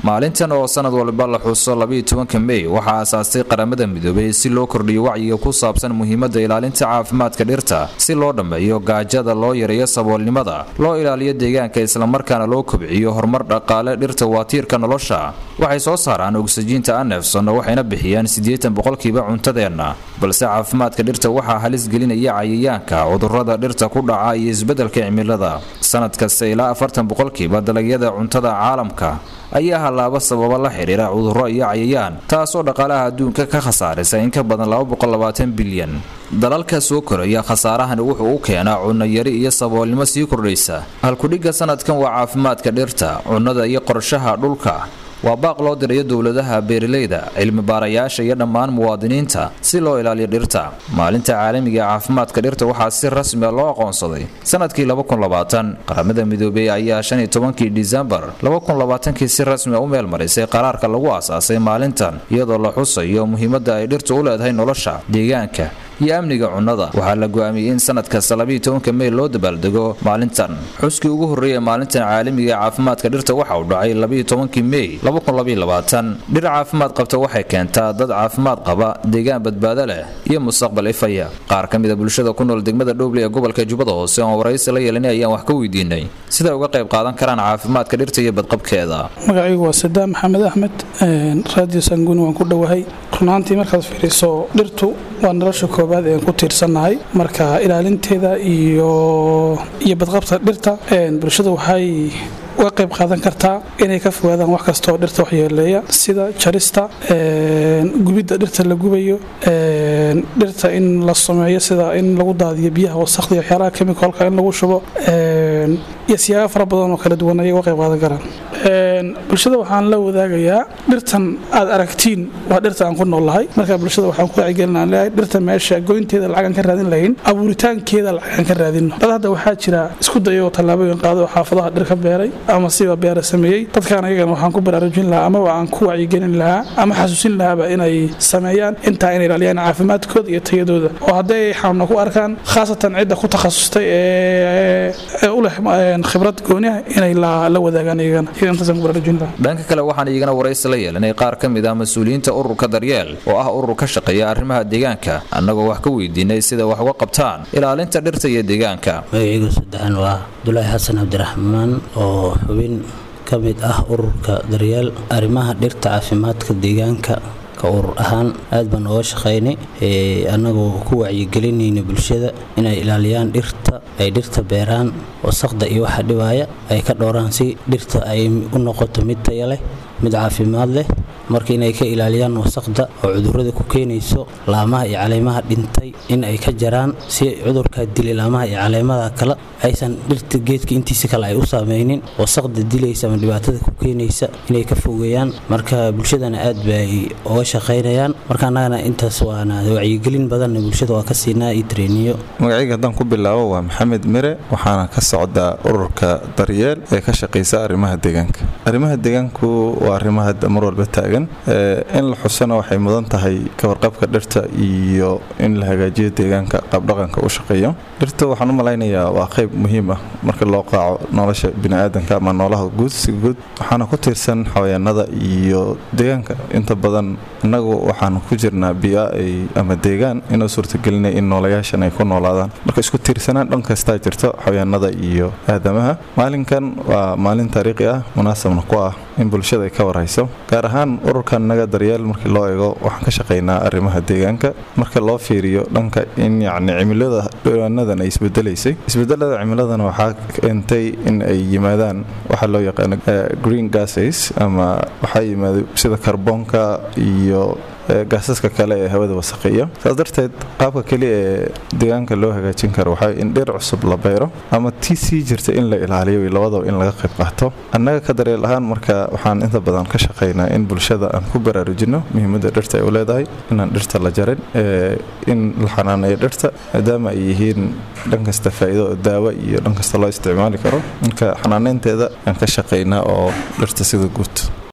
maalintan oo sanad walba la xuso labayo tobanka mey waxaa aasaastay qaramada midoobay si loo kordhiyo wacyiga ku saabsan muhiimada ilaalinta caafimaadka dhirta si loo dhammeeyo gaajada loo yareeyo saboolnimada loo ilaaliyo deegaanka islamarkaana loo kobciyo horumar dhaqaale dhirta waa tiirka nolosha waxay soo saaraan ogsajiinta anefson waxayna bixiyaan siddeetan boqolkiiba cuntadeenna balse caafimaadka dhirta waxaa halis gelinaya cayayaanka cudurada dhirta ku dhaca iyo isbeddelka cimilada sanad kasta ilaa afartan boqolkiiba dalagyada cuntada caalamka ayaa hallaaba sababa la xidhiira cudurro iyo cayayaan taasoo dhaqaalaha adduunka ka khasaarisa in ka badan bilyan dalalka soo koraya khasaarahani wuxuu u keenaa cunnayari iyo saboolnimo sii kordhaysa halkudhigga sanadkan waa caafimaadka dhirta cunnada iyo qorshaha dhulka waa baaq loo dirayo dowladaha beeralayda cilmi baarayaasha iyo dhammaan muwaadiniinta si loo ilaaliyo dhirta maalinta caalamiga ee caafimaadka dhirta waxaa si rasmi a loo aqoonsaday sanadkii qaramada midoobey ayaa shan iyo tobankii disembar kii si rasmi a u meel marisay qaraarka lagu aasaasay maalintan iyadoo la xusayo muhiimada ay dhirtu u leedahay nolosha deegaanka iyo amniga cunnada waxaa la go'aamiyey in sanad kasta tobanka mey loo dabaaldego maalintan xuskii ugu horreeyay maalintan caalamiga ee caafimaadka dhirta waxa uu dhacay tobankii mey dhir caafimaad qabta waxay keentaa dad caafimaad qaba deegaan badbaado leh iyo mustaqbal ifaya qaar ka mida bulshada ku nool degmada dhowble ee gobolka jubbada hoose oon waraysi la yeelanay ayaan wax ka weydiinay siday uga qayb qaadan karaan caafimaadka dhirta iyo badqabkeeda magacaygu waa sadaam maxamed axmed raadiyo sanguuni waan ku dhowahay runaantii markaad fiiriso dhirtu waa nolosha koobaad ean ku tiirsannahay marka ilaalinteeda iyo badqabta dhirta bulshada waxay uga qayb qaadan kartaa inay ka fogaadaan wax kastaoo dhirta waxyeeleeya sida jarista gubidda dhirta la gubayo dhirta in la sameeyo sida in lagu daadiyo biyaha wasaqda iyo waxyaalaha kemikalka in lagu shubo iyo siyaabo fara badan oo kala duwan ayay uga qayb qaadan karaan bulshada waxaan la wadaagayaa dhirtan aad aragtiin waa dhirta aan ku noolnahay marka bulshada waxaan ku wacyigelinaan leeyahay dhirta meesha goynteeda lacagaan ka raadin lahayn abuuritaankeeda lacagaan ka raadinno dad hadda waxaa jira isku dayoo tallaabooyin qaado oo xaafadaha dhir ka beeray ama siba beera sameeyey dadkaan ayagana waxaan ku baraarujin lahaa amaba aan ku wacyigelin lahaa ama xasuusin lahaaba inay sameeyaan intaa inay ilaaliyaan caafimaadkooda iyo tayadooda oo hadday xanuuna ku arkaan khaasatan cidda ku takhasustay ee u leh khibrad gooniah inay la wadaagaan iyagana dhanka kale waxaan iyagana waraysi la yeelanay qaar ka mid ah mas-uuliyiinta ururka daryeel oo ah urur ka shaqeeya arrimaha deegaanka annagoo wax ka weydiinay sida wax uga qabtaan ilaalinta dhirta iyo deegaanka magacaygu saddexan waa abdulaahi xasan cabdiraxmaan oo xubin ka mid ah ururka daryeel arrimaha dhirta caafimaadka deegaanka ka urur ahaan aad baan ooga shaqaynay annagoo ku wacyigelinayna bulshada inay ilaaliyaan dhirta ay dhirta beeraan wasaqda iyo waxa dhibaaya ay ka dhowraan si dhirta ay u noqoto mid taya leh mid caafimaad leh marka inay ka ilaaliyaan wasaqda oo cudurrada ku keenayso laamaha iyo caleemaha dhintay in ay ka jaraan si cudurkaa dilay laamaha iyo caleemada kale aysan dhirta geedka intiisa kale ay u saameynin wasaqda dilaysa ama dhibaatada ku keenaysa inay ka fogeeyaan marka bulshadana aad bay uga shaqaynayaan marka annagana intaas waana wacyigelin badanna bulshada waa ka siinaa iyo tareeniyo magacayga haddaan ku bilaabo waa maxamed mire waxaana ka socdaa ururka daryeel ee ka shaqaysa arrimaha deegaanka arrimaha deegaanku waa arrimaha hadda mar walba taagan in la xusana waxay mudan tahay kawarqabka dhirta iyo in la hagaajiyo deegaanka qaabdhaqanka u shaqeeyo dhirta waxaan u malaynayaa waa qayb muhiim ah marka loo qaaco nolosha biniaadanka ama noolaha guud si guud waxaana ku tiirsan xawayaanada iyo deegaanka inta badan innagu waxaan ku jirnaa bia ama deegaan inuu suurtagelinaya in noolayaashan ay ku noolaadaan marka isku tiirsanaan dhan kastaa jirto xawayaanada iyo aadamaha maalinkan waa maalin taariikhi ah munaasabna ku ah in bulshada ay ka warhayso gaar ahaan ururkan naga daryeel markii loo eego waxaan ka shaqaynaa arrimaha deegaanka marka loo fiiriyo dhanka in yacni cimilada dhawaanadan ay isbedelaysay isbedelada cimiladana waxaa keentay in ay yimaadaan waxaa loo yaqaano green gases ama waxaa yimaada sida karboonka iyo gaasaska kale ee hawada wasaqeeya saas darteed qaabka keliya ee deegaanka loo hagaajin karo waxaa in dhir cusub la beero ama tii sii jirta in la ilaaliyo labadaba in laga qayb qaato annaga ka daryeel ahaan marka waxaan inta badan ka shaqaynaa in bulshada aan ku baraarujino muhiimadda dhirta ay u leedahay inaan dhirta la jarin in la xanaaneeyo dhirta maadaama ay yihiin dhan kasta faa'iido oo daawo iyo dhan kasta loo isticmaali karo marka xanaaneynteeda aan ka shaqaynaa oo dhirta sida guud